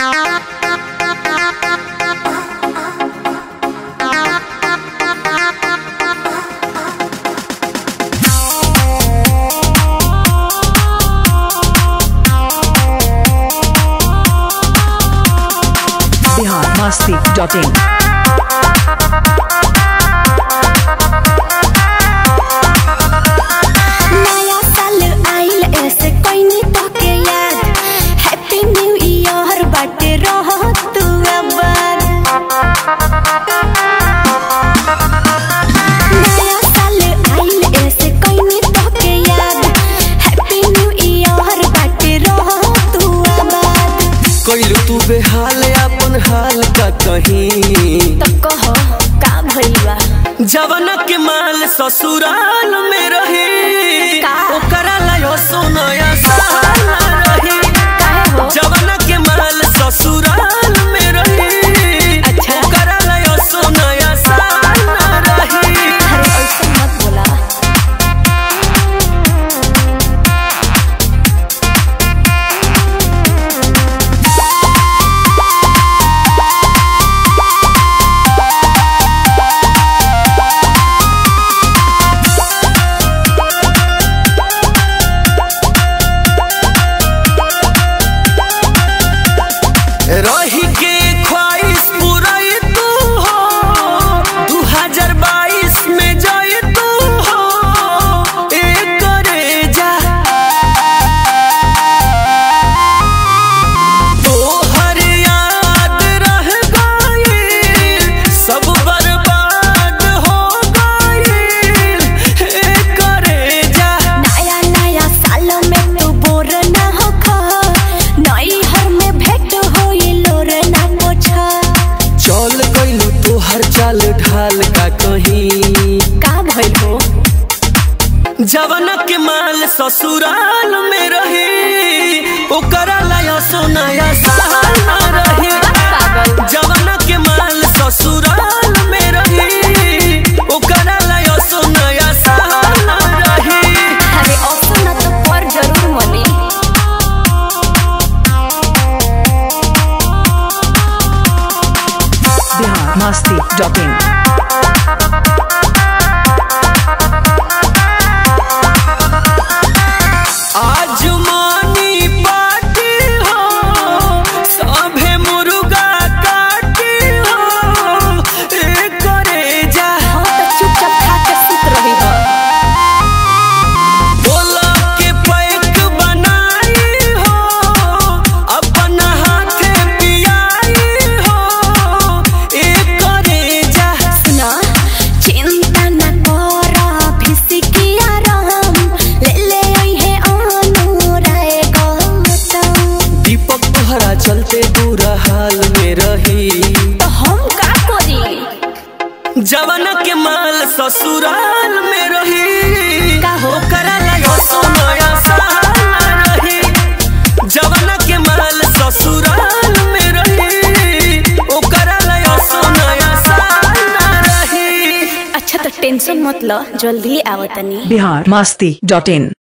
masti.in. नया साल आइल ऐसे कइनी तोके याद हैप्पी न्यू ईयर बाटे रह तू अबर नया साल आइल ऐसे कइनी तोके याद हैप्पी न्यू ईयर बाटे रह तू अबर कैलू तू बेहाल अपन हाल का कहीं तो कहो का भइल बा जवन के माल ससुराल में रही का? ओकरा लायो सोनया साल रही काहे हो जवन के माल ससुराल में रही अच्छा। ओकरा लायो सोनया साल रही अरे ऐसे मत बोला रही के ख्वाहिश पुराई तू हो दू हजार बाईस में जाए तू हो एक करे जा तोहर याद रह गई सब बर्बाद हो गई एक करे जा नया नया साल में तू बोर ना हो खा नई हर में भेंट होई लोर ना पोछा चल गइलू तोहर चाल ढाल का कहीं का भइल हो जवन के माल ससुराल में रही ओकरा लाया सोनाया साल ना रही जवन के माल ससुराल में रही ओकरा लाया सोनाया साल ना रही अरे ऑप्शन ना तो पर जरूर मनी Bihar masti.in. आज मानी पार्टी हो सभे मुर्गा काटी हो ए करे जा हाँ तो चुपचाप खा के सुत रही हो बोला के पैक बनाई हो अपन हाथे पियाई हो ए करे जा सुना चिंता ना कर फिसिकिया राम ले ले आई है अनुराय गौतम दीपक तोहरा चलते बुरा हाल में रही तो हम का करी जवन के माल ससुराल में रही का हो? ओकरा लायो सोनाया साल रही जवन के माल ससुराल में रही ओकरा लायो सोनाया साल रही अच्छा तो टेंशन मत लो जल्दी आवतनी Bihar masti.in.